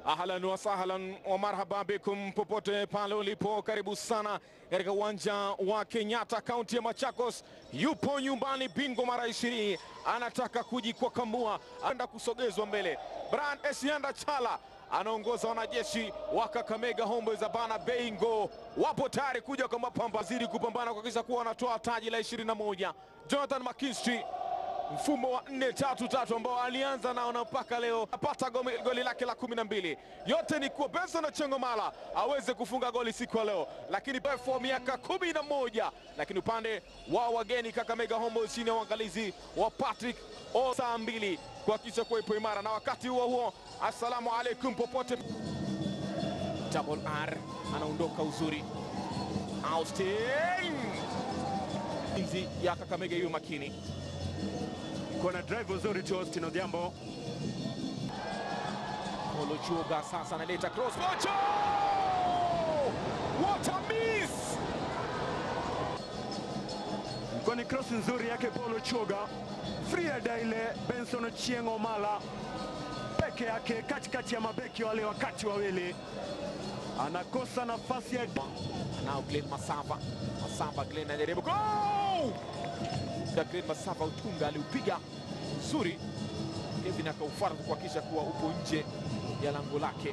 Ahlan wa sahlan wa marhaba bikum popote pale ulipo, karibu sana katika uwanja wa Kenyatta, kaunti ya Machakos. Yupo nyumbani, bingwa mara ishirini, anataka kujikwakamua, anaenda kusogezwa mbele. Brian Esianda Chala anaongoza wanajeshi wa Kakamega Homeboyz Abana Beingo, wapo tayari kuja kwa mapamba, zidi kupambana kuhakikisha kuwa wanatoa taji la 21. Jonathan McKinstry mfumo wa 4-3-3 ambao alianza nao na mpaka leo apata goli, goli lake la kumi na mbili. Yote ni kuwa Benson Ochengomala aweze kufunga goli siku ya leo, lakini refu wa miaka kumi na moja, lakini upande wa wageni Kakamega Homeboyz chini ya uangalizi wa Patrick o saa mbili kuhakikisha kuwa ipo imara, na wakati huo huo, assalamu alaikum popote. Double R anaondoka uzuri, Austin inzi ya Kakamega hiyo makini Kona drive nzuri tu Austin Odhiambo. Polo Chuga sasa analeta cross. Ocho! What a miss! Ilikuwa ni cross nzuri yake Paulo Choga. Frieda ile Benson Ochieng Omala peke yake katikati ya mabeki wale wakati wawili, anakosa nafasi ya Nao Glenn Masava. Masava Glenn anajaribu go! Da Glenn Masava utunga aliupiga nzuri. Kevin akaufuata kuhakikisha kuwa upo nje ya lango lake.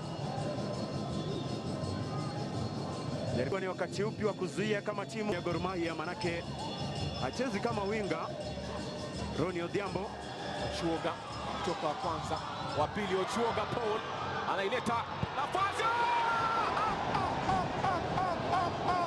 Ilikuwa ni wakati upi wa kuzuia kama timu ya Gor Mahia, manake hachezi kama winga. Roni Odhiambo Ochuoga kutoka wa kwanza, wa pili Ochuoga Paul anaileta nafasi. Ah! Ah, ah, ah, ah,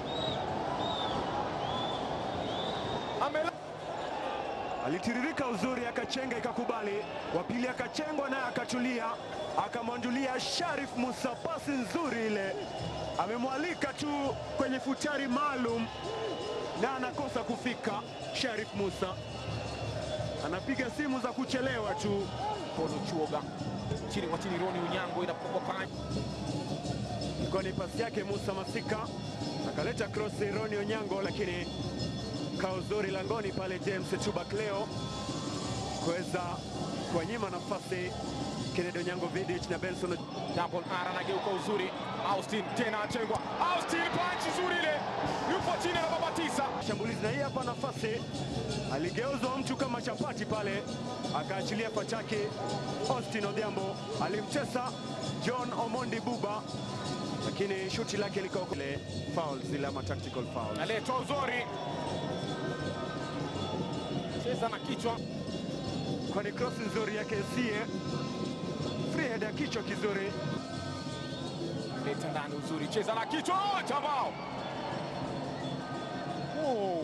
ah. Amela alitiririka uzuri, akachenga ikakubali, wa pili akachengwa naye akatulia, akamwandulia Sharif Musa, pasi nzuri ile, amemwalika tu kwenye futari maalum na anakosa kufika. Sharif Musa anapiga simu za kuchelewa tu. Paul Ochuoga chini kwa chini, Roni Unyango inapigwa pale Ilikuwa ni pasi yake Musa Masika, akaleta krosi Roni Onyango, lakini kao zuri langoni pale James Tubak leo kuweza kuwanyima nafasi Kennedy Onyango Vidic na Benson double R anageuka uzuri. Austin tena atengwa. Austin punch nzuri ile, yupo chini na baba tisa. shambulizi, na hii hapa nafasi, aligeuzwa mtu kama chapati pale, akaachilia pachake. Austin Odhiambo alimcheza John Omondi Buba, lakini shuti lake likaokoa ile foul, zile ama tactical foul. Naletwa uzuri, cheza na kichwa kwa ni cross nzuri yake Sie, free head ya kichwa kizuri, leta ndani uzuri, cheza na kichwa oh, tabao oh.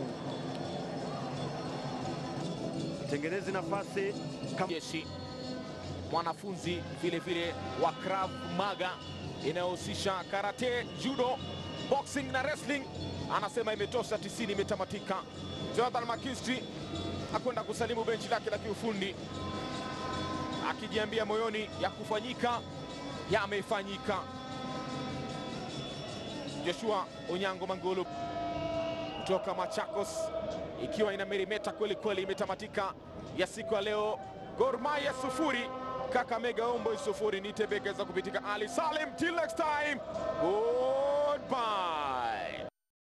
tengenezi nafasi kama jeshi mwanafunzi vile vile wa Krav Maga inayohusisha karate, judo, boxing na wrestling, anasema imetosha, tisini imetamatika. Jonathan McKinstry akwenda kusalimu benchi lake la kiufundi akijiambia moyoni, ya kufanyika yamefanyika. Joshua Onyango Mangulu kutoka Machakos ikiwa ina merimeta kweli kweli, imetamatika ya siku ya leo. Gor Mahia sufuri Kakamega Homeboyz sufuri. Nitebekeza kupitika Ali Salim, till next time, goodbye.